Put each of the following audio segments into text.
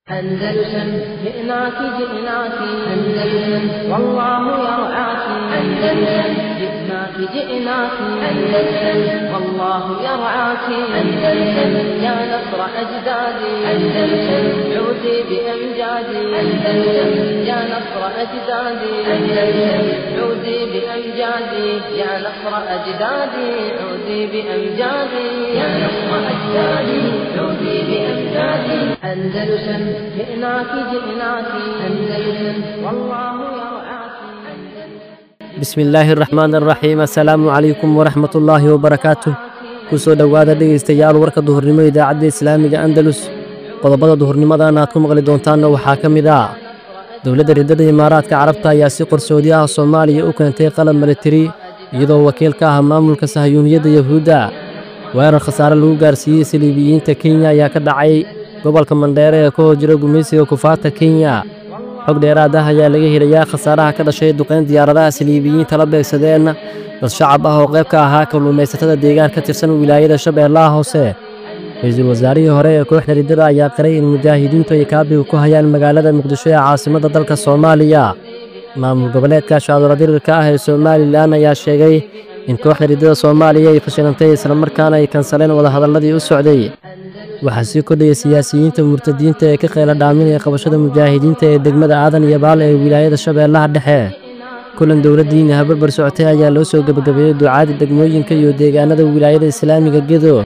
أندلسن جئناك جئناك أندلسن والله يرعاك أندلسن جئناك جئناك أندلسن والله يرعاك أندلسن يا نصر أجدادي أندلسن عودي بأمجادي أندلسن يا نصر أجدادي أندلسن عودي بأمجادي يا نصر أجدادي عودي بأمجادي يا نصر أجدادي عودي بأمجادي أندلسن جئناك جئناك أندلسن والله يرعاك bismi illaahi araxmaan araxiim assalaamu calaykum waraxmat ullaahi wabarakaatuh ku soo dhowaada dhegaystayaal warka duhurnimo idaacadda islaamiga andalus qodobada duhurnimadan aad ku maqli doontaanna waxaa ka mid ah dowladda riddada imaaraadka carabta ayaa si qarsoodi ah soomaaliya u keentay qalab militari iyadoo wakiil ka ah maamulka sahayuuniyadda yahuudda weerar khasaare lagu gaarsiiyey saliibiyiinta kenya ayaa ka dhacay gobolka mandheere ee ka hor jira gumaysiga kufaarta kenya xog dheeraad ah ayaa laga helayaa khasaaraha ka dhashay duqayn diyaaradaha saliibiyiinta la beegsadeen dad shacab ah oo qayb ka ahaa kalluumaysatada deegaan ka tirsan wilaayada shabeellaha hoose ra-iisul wasaarihii hore ee kooxda riddada ayaa qiray in mujaahidiintu ay kaabiga ku hayaan magaalada muqdisho ee caasimadda dalka soomaaliya maamul goboleedka shaadula dirirka ah ee somalilan ayaa sheegay in kooxda riddada soomaaliya ay fashilantay islamarkaana ay kansaleen wadahadalladii u socday waxaa sii kordhaya siyaasiyiinta murtadiinta ee ka qeyla dhaaminaya qabashada mujaahidiinta ee degmada aadan iyo baal ee wilaayada shabeellaha dhexe kulan dowladdiina habarbar socotay ayaa loo soo gebagabeeyey ducaadi degmooyinka iyo deegaanada wilaayada islaamiga gedo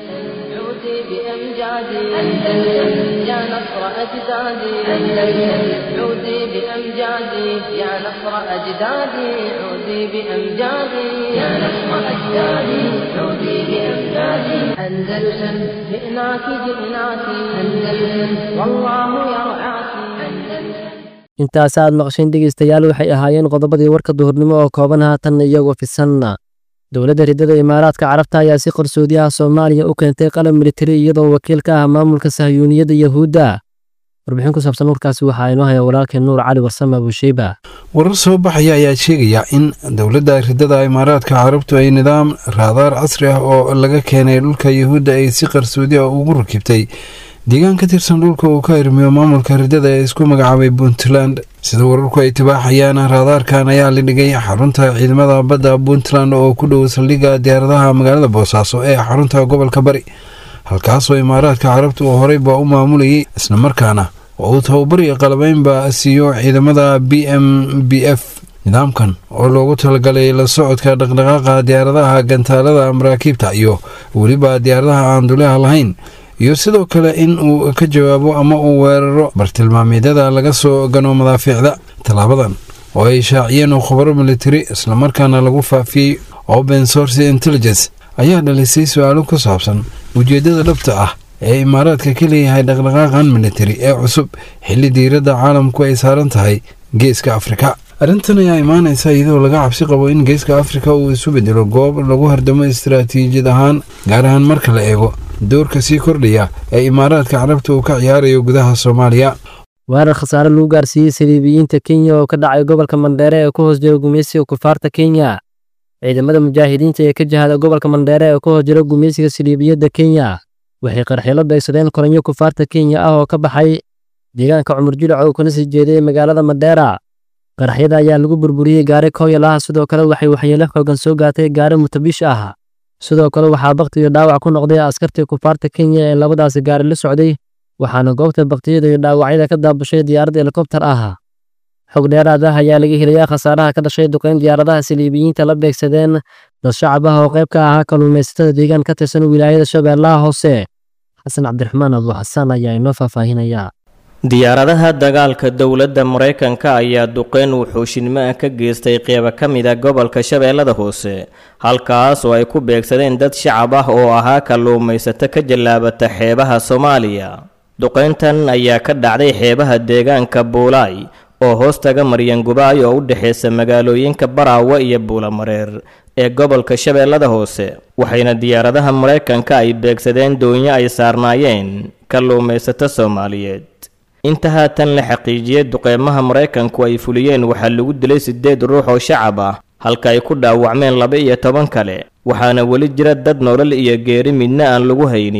عودي بأمجادي أندلسن يا نصر أجدادي أندلسن عودي بأمجادي يا نصر أجدادي عودي بأمجادي يا نصر أجدادي عودي بأمجادي أندلسن جئناك جئناك أندلسن والله يرعاك أندلسن intaas aad maqasheen dhegaystayaal waxay ahaayeen qodobadii warka duhurnimo oo kooban haatan iyagoo fisanna dowladda riddada imaaraadka carabta ayaa si qarsoodi ah soomaaliya u keentay qalab militari iyadoo wakiil ka ah maamulka sahayuuniyadda yahuudda warbixin ku saabsan warkaasi waxaa inoo haya walaalkeen nuur cali warsame abuusheyba warar soo baxaya ayaa sheegaya in dowladda riddada imaaraadka carabtu ay nidaam raadaar casri ah oo laga keenay dhulka yahuudda ay si qarsoodi ah ugu rakibtay deegaan ka tirsan dhulka uu ka irmiyo maamulka riddada ee isku magacaabay puntland sida wararku ay tibaaxayaan raadaarkan ayaa la dhigay xarunta ciidamada badda puntland oo ku dhow saldhigga diyaaradaha magaalada boosaaso ee xarunta gobolka bari halkaasoo imaaraadka carabta uu horeyba u maamulayay islamarkaana oo uu tababariyo qalabeynba siiyo ciidamada b m b f nidaamkan oo loogu talagalay la socodka dhaqdhaqaaqa diyaaradaha gantaalada maraakiibta iyo weliba diyaaradaha aan duleha lahayn iyo sidoo kale in uu ka jawaabo ama uu weeraro bartilmaameedyada laga soo gano madaafiicda tallaabadan oo ay shaaciyeen khubaro militari islamarkaana lagu faafiyey open source intelligence ayaa dhalisay su-aalo ku saabsan ujeeddada dhabta ah ee imaaraadka ka leeyahay dhaqdhaqaaqan militari ee cusub xilli diiradda caalamku ay saaran tahay geeska afrika arrintan ayaa imaanaysa iyadoo laga cabsi qabo in geeska afrika uu isu bedelo goob lagu hardamo istaraatiijiyad ahaan gaar ahaan marka la eego doorka sii kordhaya ee imaaraadka carabta uu ka ciyaarayo gudaha soomaaliya weerar khasaare lagu gaarsiiyey saliibiyiinta kenya oo ka dhacay gobolka mandheere ee ku hoos jira gumaysiga kufaarta kenya ciidamada mujaahidiinta ee ka jihada gobolka mandheere ee ku hoos jira gumaysiga saliibiyadda kenya waxay qarxilo beegsadeen koranyo kufaarta kenya ah oo ka baxay deegaanka cumar jilic oo kana sii jeeday magaalada mandheera qaraxyada ayaa lagu burburiyey gaari kooyal ah sidoo kale waxay waxyeelo xoogan soo gaatay gaari mutabish ah sidoo kale waxaa bakti iyo dhaawac ku noqday askartii kufaarta kenya ee labadaasi gaari la socday waxaana goobta baktiyada iyo dhaawacyada ka daabashay diyaarad helikobtar ah xog dheeraad ah ayaa laga helayaa khasaaraha ka dhashay duqayn diyaaradaha saliibiyiinta la beegsadeen dad shacab ah oo qayb ka ahaa kalluumaysatada deegaan ka tirsan wilaayada shabeellaha hoose xasan cabdiraxmaan abu xasaan ayaa inoo faahfaahinaya diyaaradaha dagaalka dowladda maraykanka ayaa duqeyn wuxuushinimo ah ka geystay qeybo ka mid a gobolka shabeellada hoose halkaas oo ay ku beegsadeen dad shacab ah oo ahaa kalluumaysato ka jallaabata xeebaha soomaaliya duqeyntan ayaa ka dhacday xeebaha deegaanka buulaay oo hoostaga maryangubaay oo u dhexaysa magaalooyinka baraawe iyo buulamareer ee gobolka shabeellada hoose waxayna diyaaradaha maraykanka ay beegsadeen doonyo ay saarnaayeen kalluumaysato soomaaliyeed inta haatan la xaqiijiyey duqeymaha maraykanku ay fuliyeen waxaa lagu dilay siddeed ruux oo shacab ah halka ay ku dhaawacmeen laba iyo toban kale waxaana weli jira dad nolol iyo geeri midna aan lagu haynin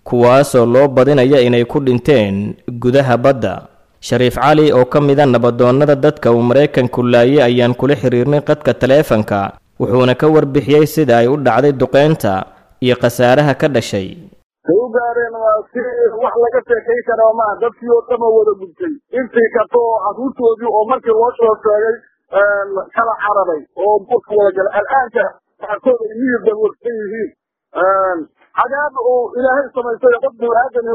kuwaasoo loo badinaya inay ku dhinteen gudaha badda shariif cali oo ka mida nabadoonnada dadka uu maraykanku laayay ayaan kula xiriirnay qadka taleefanka wuxuuna ka warbixiyey sida ay u dhacday duqeynta iyo khasaaraha ka dhashay say u gaareen waa si wax laga sheekayn karaa maaha dadkii oo dhama wada gubtay intii kato oo carruurtoodii oo markii loo soo sheegay kala cararay oo buurka wada galay al'aanka qaarkood ay miyir daboorsan yihiin cadaab uu ilaahay samaystay qof bini-aadami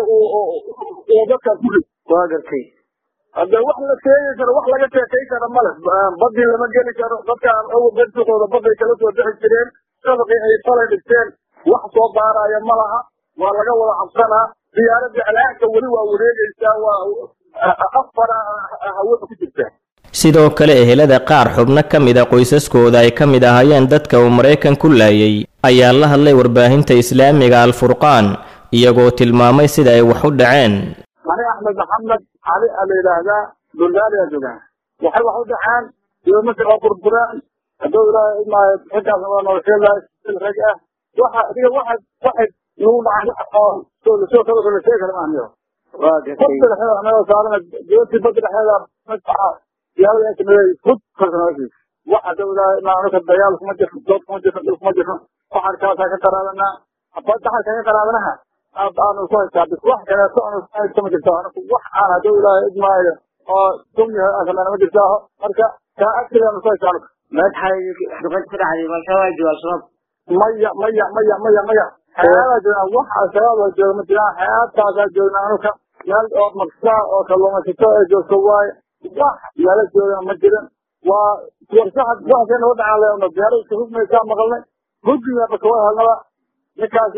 oo dadkaa ku rid waa gartay hadde wax la sheegi karo wax laga sheekayn kara male badii lama geli karo dadkaan awal darsigooda baday kala soo bixi jireen shabaqii ay falay dhigteen wax soo baaraya ma laha waa laga wada cabsanaa diyaaradda al'aanka weli waa wareegaysaa waa afara hawada ku jirta sidoo kale ehelada qaar xubno ka mid a qoysaskooda ay ka mid ahaayeen dadka uu maraykan ku laayay ayaa la hadlay warbaahinta islaamiga alfurqaan iyagoo tilmaamay sida ay wax u dhaceen ani axmed maxamed cali a la yidhaahdaa bulgaariya joogaan waxay wax u dhaceen dibamasi oo burbureen hadduu ilaahay imaayo xilkaas waa nolosheedahay sil rag ah waxa adiga waxay waxay nagu dhacay oo soo lasoo kala la sheegi kara maahniyo badda dhexeeda anagoo saarana dibadii badda dhexeeda magaca diyaarada sameeyey hud kalkanoosiis waxa hadduu ilaahay imaa anuka dagaal kuma jirno dood kuma jirno dhul kuma jirno waxaan kaasaa ka qaraabanaa daxalka ka qaraabanaha aanu ku haystaa bis wax kaleeto aanu ku haysto ma jirto anigu wax aan hadduu ilaahay idmaayo oo dumya akalena ma jirtaaho marka kaa agtiga aanu ku haysta anigu madaxay duqeyd ku dhacday al-shabaab iyo al-shabaab maya maya maya maya maya xeeadaa joognaa wax al-shabaab oo jooga ma jiraan xeeadkaasaa joognaa anuka meel oo maksaa oo kalluumaysato ee joogto waaye wax meelo joogana ma jirin waa warsaxad waxkay noo dhacaan leeno diyaarada hugmaysaa maqalnay huggiga bakawa helnaba ninkaas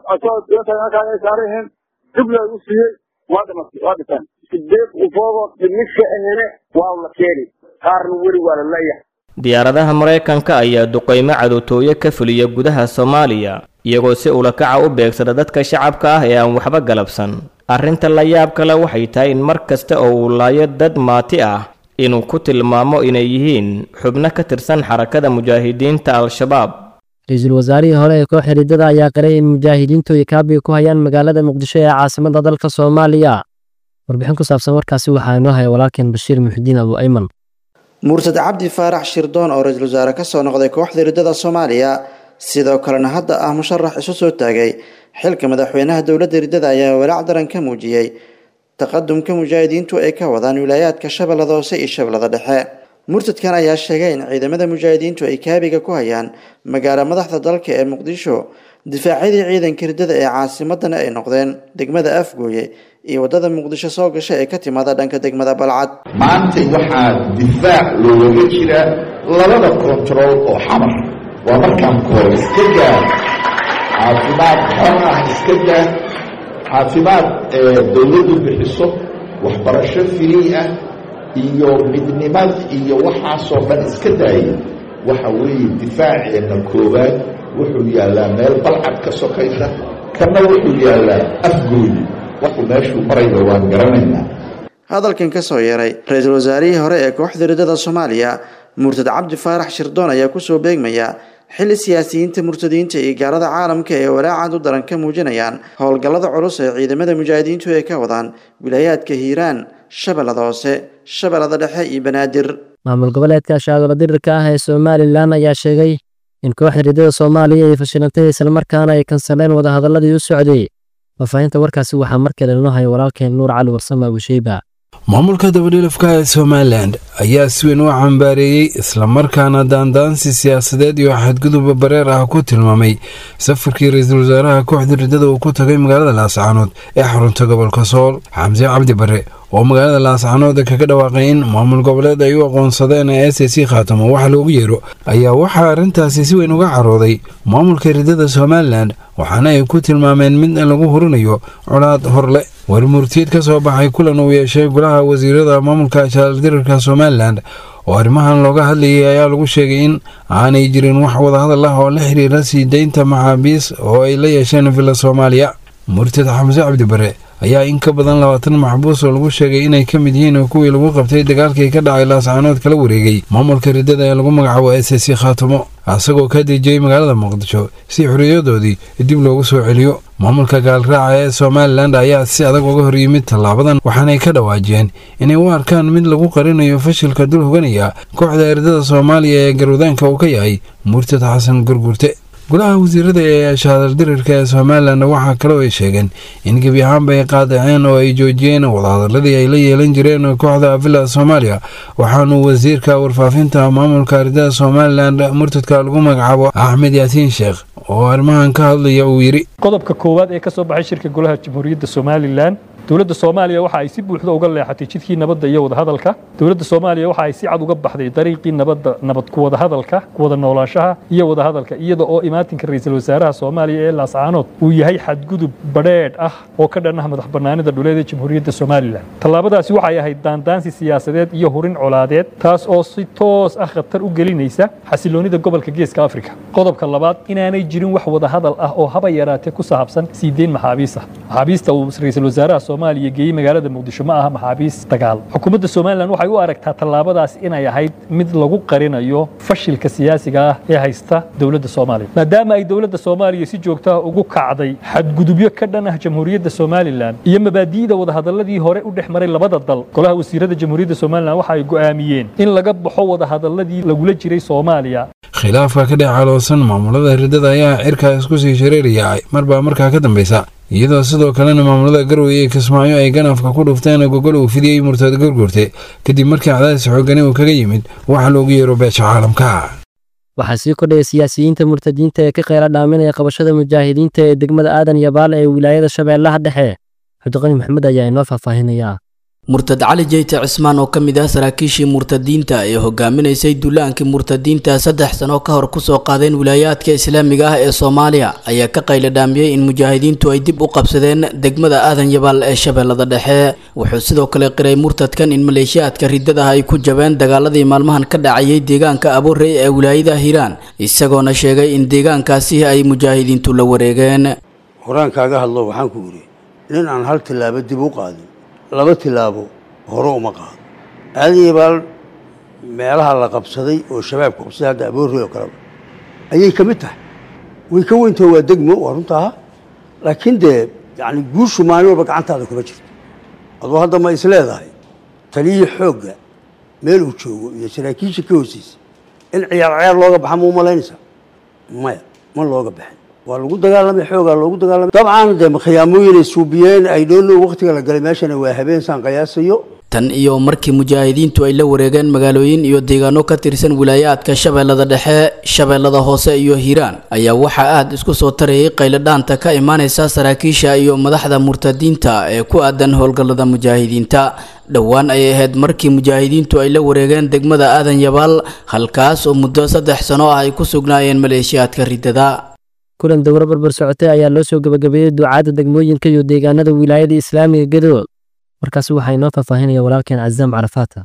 markaa ay saaran yihiin dib loogu siiyey waa dhimatay waa dhinteen sideed ufoogo dhimisha ahene waa la keeni qaarna weli waa la leeyahay diyaaradaha maraykanka ayaa duqeymo cadowtooyo ka fuliya gudaha soomaaliya iyagoo si ulakaca u beegsada dadka shacabka ah ee aan waxba galabsan arrinta la yaab kale waxay tahay in mar kasta oo uu laayo dad maati ah inuu ku tilmaamo inay yihiin xubno ka tirsan xarakada mujaahidiinta al-shabaab ra-iisul wasaarihii hore ee koox xidhiidada ayaa qiray in mujaahidiintu ay kaabiga ku hayaan magaalada muqdisho ee caasimada dalka soomaaliya warbixin ku saabsan warkaasi waxaa inoo haya walaalkeen bashiir muxudiin abu ayman murtad cabdi faarax shirdoon oo ra-iisul wasaare ka soo noqday kooxda riddada soomaaliya sidoo kalena hadda ah musharax isu soo taagay xilka madaxweynaha dowladda riddada ayaa walaac daran ka muujiyey taqadumka mujaahidiintu ay ka wadaan wilaayaadka shabeellada hoose iyo shabeellada dhexe murtadkan ayaa sheegay in ciidamada mujaahidiintu ay kaabiga ku hayaan magaalo madaxda dalka ee muqdisho difaacyadii ciidanka riddada ee caasimadana ay noqdeen degmada afgooye iyo waddada muqdisho soo gasha ee ka timaada dhanka degmada balcad maanta waxaa difaac loogaga jira labada kontarool oo xamar waa markaan koor iska gaar caafimaad xor ah iska gaar caafimaad dowladdu bixiso waxbarasho firii ah iyo midnimad iyo waxaasoo dhan iska daayay waxa weeye difaaceenna koowaad wuxuu yaallaa meel balcad ka sokaysa kana wuxuu yaallaa afgooyi wuxuu meeshuu marayba waan garanaynaa hadalkan ka soo yeeray ra-iisul wasaarihii hore ee kooxda riddada soomaaliya murtad cabdi faarax shirdoon ayaa kusoo beegmaya xilli siyaasiyiinta murtadiinta iyo gaarada caalamka ee walaacaad u daran ka muujinayaan howlgallada culus ee ciidamada mujaahidiintu ay ka wadaan wilaayaadka hiiraan shabeellada hoose shabeellada dhexe iyo banaadir maamul goboleedka shaadolo dirirka ah ee somalilan ayaa sheegay in kooxda riddada soomaaliya ay fashilantay islamarkaana ay kansaleen wadahadaladii u socday faafahinta warkaasi waxaa markale inoo haya walaalkeen nuur cali warsame abusheyba maamulka dabadhilafka ee somalilan ayaa si weyn u cambaareeyey islamarkaana daandaansi siyaasadeed iyo xadgudub bareer ah ku tilmaamay safarkii ra-iisul wasaaraha kooxda riddada uu ku tagay magaalada laascaanood ee xarunta gobolka sool xamse cabdi bare oo magaalada laascaanood kaga dhawaaqay in maamul goboleed ay u aqoonsadeen ee s c khaatamo waxa loogu yeero ayaa waxaa arrintaasi si weyn uga carooday maamulka riddada somalilan waxaana ay ku tilmaameen mid lagu hurinayo colaad horle warmurtiyeed ka soo baxay kulan uu yeeshay golaha wasiirada maamulka jaaldirirka somalilan oo arrimahan looga hadlayay ayaa lagu sheegay in aanay jirin wax wadahadal ah oo la xiriira sii deynta maxaabiis oo ay la yeesheen villa soomaaliya murtad xamse cabdi bare ayaa in ka badan labaatan maxbuus oo lagu sheegay inay ka mid yihiin kuwii lagu qabtay dagaalkii ka dhacay laascaanood kala wareegay maamulka riddada ee lagu magacaabo s c khaatamo isagoo ka dejiyey magaalada muqdisho si xoriyadoodii dib loogu soo celiyo maamulka gaalraaca ee somalilan ayaa si adag uga hor yimid tallaabadan waxaanay ka dhawaajiyeen inay u arkaan mid lagu qarinayo fashilka dul hoganaya kooxda erdada soomaaliya ee garwadaanka uu ka yahay murtad xasan gurgurte golaha wasiirada ee shahadaldirirka ee somalilan waxaa kaloo ay sheegeen in gebi ahaanba ay qaadaceen oo ay joojiyeen wadahadaladii ay la yeelan jireen kooxda villa soomaaliya waxaanu wasiirka warfaafinta maamulka ardada somalilan murtadka lagu magacaabo axmed yaasiin sheekh oo arrimahan ka hadlaya uu yidhi qodobka koowaad ee ka soo baxay shirka golaha jamhuuriyadda somalilan dowladda soomaaliya waxa ay si buuxda uga leexatay jidkii nabadda iyo wadahadalka dowladda soomaaliya waxa ay si cad uga baxday dariiqii nabadda nabad ku wadahadalka ku wada noolaanshaha iyo wadahadalka iyada oo imaatinka ra'iisul wasaaraha soomaaliya ee laascaanood uu yahay xadgudub badheedh ah oo ka dhan ah madax bannaanida dhuleed ee jamhuuriyadda somalilan tallaabadaasi waxay ahayd daandaansi siyaasadeed iyo hurin colaadeed taas oo si toos ah khatar u gelinaysa xasiloonida gobolka geeska afrika qodobka labaad inaanay jirin wax wadahadal ah oo haba yaraatee ku saabsan sii deyn maxaabiis ah maxaabiista uu ra'iisul wasaaraha soomaaliya geeyey magaalada muqdisho ma aha maxaabiis dagaal xukuumadda somalilan waxay u aragtaa tallaabadaas inay ahayd mid lagu qarinayo fashilka siyaasiga ah ee haysta dowladda soomaaliya maadaama ay dowladda soomaaliya si joogtaha ugu kacday xadgudubyo ka dhan ah jamhuuriyadda somalilan iyo mabaadi'da wadahadaladii hore u dhex maray labada dal golaha wasiirada jamhuuriyadda somalilan waxa ay go'aamiyeen in laga baxo wadahadaladii lagula jiray soomaaliya khilaafka ka dhex caloosan maamulada ridada ayaa cirkaa isku sii shareeraya marbaa markaa ka dambaysa iyadoo sidoo kalena maamulada garowe iyo kismaayo ay ganafka ku dhufteen gogol uu fidiyey murtad gurgurte kadib markii cadaadis xoogani uu kaga yimid waxa loogu yeero beesha caalamka waxaa sii kordhaya siyaasiyiinta murtadiinta ee ka kheyla dhaaminaya qabashada mujaahidiinta ee degmada aadan iyo baale ee wilaayada shabeellaha dhexe cabdiqani maxamed ayaa inoo faahfaahinaya murtad cali jeyte cismaan oo ka mid ah saraakiishii murtadiinta ee hogaaminaysay duulaankii murtadiinta saddex sano ka hor kusoo qaadeen wilaayaadka islaamiga ah ee soomaaliya ayaa ka qayla dhaamiyey in mujaahidiintu ay dib u qabsadeen degmada aadan yabaal ee shabeellada dhexe wuxuu sidoo kale qiray murtadkan in maleeshiyaadka ridadaha ay ku jabeen dagaaladii maalmahan ka dhacayay deegaanka abuurey ee wilaayada hiiraan isagoona sheegay in deegaankaasi ay mujaahidiintu la wareegeen horaan kaaga hadlo waxaan ku yidhi nin aan hal tillaabo dib u qaadin laba tilaabo hore uma qaado aadayabaal meelaha la qabsaday oo shabaabka qabsaday hadda aboorey oo kaleba ayay ka mid tahay way ka weyntaho waa degmo waa runtaa laakiin dee yani guushu maalin walba gacantaada kuma jirto aduu hadda ma is leedahay taliyii xoogga meel uu joogo iyo saraakiisha ka hooseysa in ciyaar ciyaar looga baxa ma u malaynaysaa maya ma looga baxin waa lagu dagaalamay xoogaa loogu dagaalamay dabcan dee khiyaamooyin ay suubiyeen ay dhoonno waqtiga la galay meeshana waa habeen saan qiyaasayo tan iyo markii mujaahidiintu ay la wareegeen magaalooyin iyo deegaano ka tirsan wilaayaadka shabeellada dhexe shabeellada hoose iyo hiiraan ayaa waxaa aad isku soo tarayay qayladhaanta ka imaanaysa saraakiisha iyo madaxda murtadiinta ee ku aadan howlgallada mujaahidiinta dhowaan ayay ahayd markii mujaahidiintu ay la wareegeen degmada aadan yabaal halkaas oo muddo saddex sano ah ay ku sugnaayeen maleeshiyaadka riddada kulan dowro barbar socotay ayaa loo soo gabagabeeyey ducaadda degmooyinka iyo deegaanada wilaayada islaamiga gadood markaasi waxaa inoo faahfaahinaya walaalkeen cazaam carafaata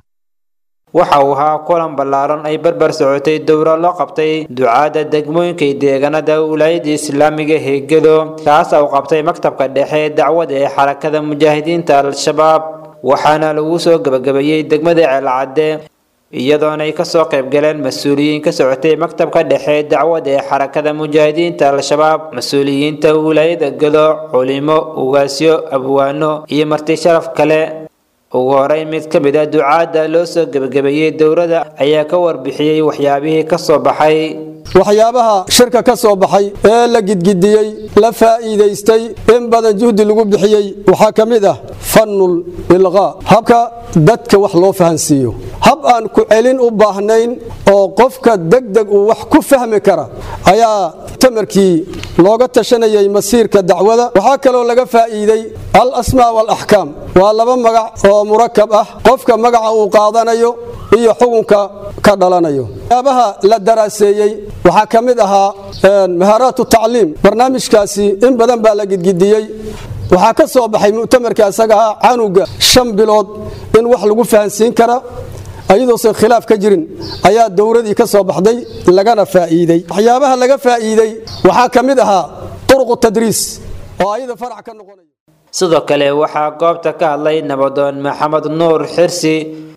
waxa uu ahaa kulan ballaaran ay barbar socotay dowro loo qabtay ducaadda degmooyinka iyo deegaanada wilaayada islaamiga heegado kaas uu qabtay maktabka dhexe dacwada ee xarakada mujaahidiinta al-shabaab waxaana lagu soo gabagabeeyey degmada ceelcadde iyadoona ay kasoo qayb galeen mas-uuliyiin ka socotay maktabka dhexe dacwada ee xarakada mujaahidiinta al-shabaab mas-uuliyiinta wilaayada gado culimo ugaasyo abwaano iyo marti sharaf kale ugu horey mid ka mid a ducaadda loo soo gebagabeeyey dowladda ayaa ka warbixiyey waxyaabihii ka soo baxay waxyaabaha shirka ka soo baxay ee la gidgidiyey la faa'iidaystay in badan juhdi lagu bixiyey waxaa ka mid ah fannul ilqaa habka dadka wax loo fahansiiyo hab aan ku celin u baahnayn oo qofka degdeg uu wax ku fahmi kara ayaa tamarkii looga tashanayay masiirka dacwada waxaa kaloo laga faa'iiday al asmaa walaxkaam waa laba magac oo murakab ah qofka magaca uu qaadanayo iyo xukunka ka dhalanayo waxyaabaha la daraaseeyey waxaa ka mid ahaa mahaaraatu tacliim barnaamijkaasi in badan baa la gidgidiyey waxaa ka soo baxay mu'tamarka isaga ah canuga shan bilood in wax lagu fahansiin kara ayadoosan khilaaf ka jirin ayaa dowladii ka soo baxday lagana faa'iidey waxyaabaha laga faa'iidey waxaa ka mid ahaa turuqu tadriis oo ayada farac ka noqonaya sidoo kale waxaa goobta ka hadlay nabadoon maxamed nuur xirsi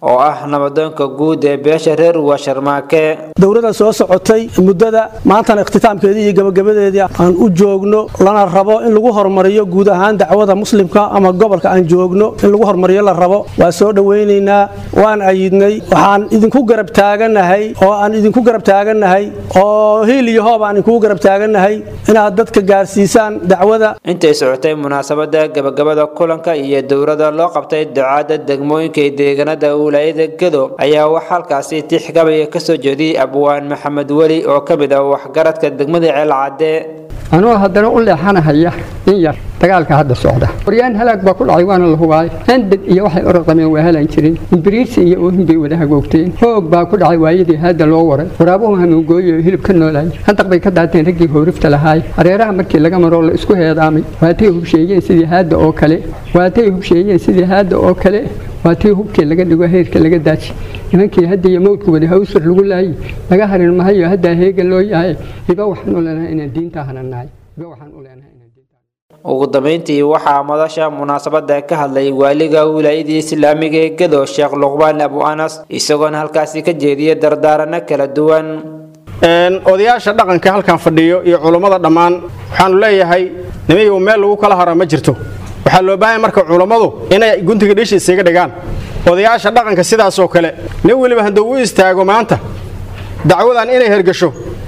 oo ah nabadoonka guud ee beesha reer washarmaake dowladda soo socotay muddada maantana ikhtitaamkeedii iyo gabagabadeedii aan u joogno lana rabo in lagu horumariyo guud ahaan dacwada muslimka ama gobolka aan joogno in lagu horumariyo la rabo waa soo dhowaynaynaa waan ayidnay waxaan idinku garab taaganahay oo aan idinku garab taaganahay oo hiil iyo hoob aan idinku garab taaganahay inaad dadka gaarsiisaan dacwada intay socotay munaasabada gabagabada kulanka iyo dowladda loo qabtay ducaada degmooyinka ee deegaanada wilaayada gedo ayaa wax halkaasi tixgabaya kasoo jeediyey abwaan maxamed weli oo ka mid ah waxgaradka degmada ceelcadde anuu haddana u leexanahaya in yar dagaalka hadda socda waryaan halaag baa ku dhacay waana la hubaay handad iyo waxay oraqameen waa helan jirin imbiriirsi iyo oohin bay wada hagoogteen hoog baa ku dhacay waayadii haadda loo waray waraabuhu hanuungooyo hilib ka noolaay handaq bay ka daateen raggii hoorifta lahaay hareeraha markii laga maroo la isku heedaamay waatay hubsheeyeen sidii haadda oo kale waatay hubsheeyeen sidii haadda oo kale waatii hubkii laga dhigo heerka laga daaji nimankii hadda iyo mawdku wada hawsar lagu laayay laga harin mahayo haddaa heega loo yahay iba waxaan u leenahay inaan diinta hananahay iba waxaan u leenahay ugu dambeyntii waxaa madasha munaasabada ka hadlay waaliga wilaayadii islaamiga ee gedo sheekh luqmaan abu anas isagoona halkaasi ka jeediyay dardaarano kala duwan odayaasha dhaqanka halkan fadhiyo iyo culummada dhammaan waxaanu leeyahay nimayow meel lagu kala haro ma jirto waxaa loo baahanya marka culummadu inay guntiga dhishi isaga dhigaan odayaasha dhaqanka sidaasoo kale nin weliba hadduu u istaago maanta dacwadan inay hergasho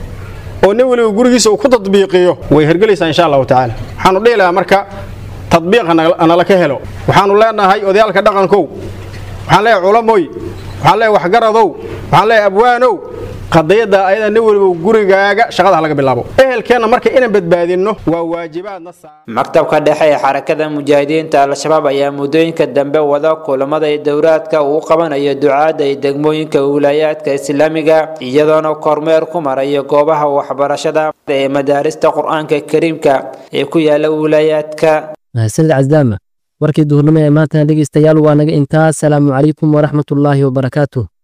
oo nin weliba gurigiisa uu ku tadbiiqiyo way hergelaysaa insha allahu tacaala waxaanu dhihi lahaa marka tadbiiq nala ka helo waxaanu leenahay odayaalka dhaqankow waxaan leeyahay culamoy waxaan leeyahay waxgaradow waxaan leeyahay abwaanow qadiyada ayada nin weliba gurigaaga shaqada laga bilaabo ehelkeenna marka inaan badbaadinno waa waajibaadna maktabka dhexe ee xarakada mujaahidiinta al-shabaab ayaa muddooyinka dambe wada kulamada dowraadka uu qabanayo ducaada ee degmooyinka wilaayaadka islaamiga iyadoona kormeer ku marayo goobaha waxbarashada ee madaarista qur-aanka kariimka ee ku yaala wilaayaadka mahadsanid casdaama warkii duhurnimo ee maantana dhegeystayaal waa naga intaas salaamu calaykum waraxmatullaahi wabarakaatuh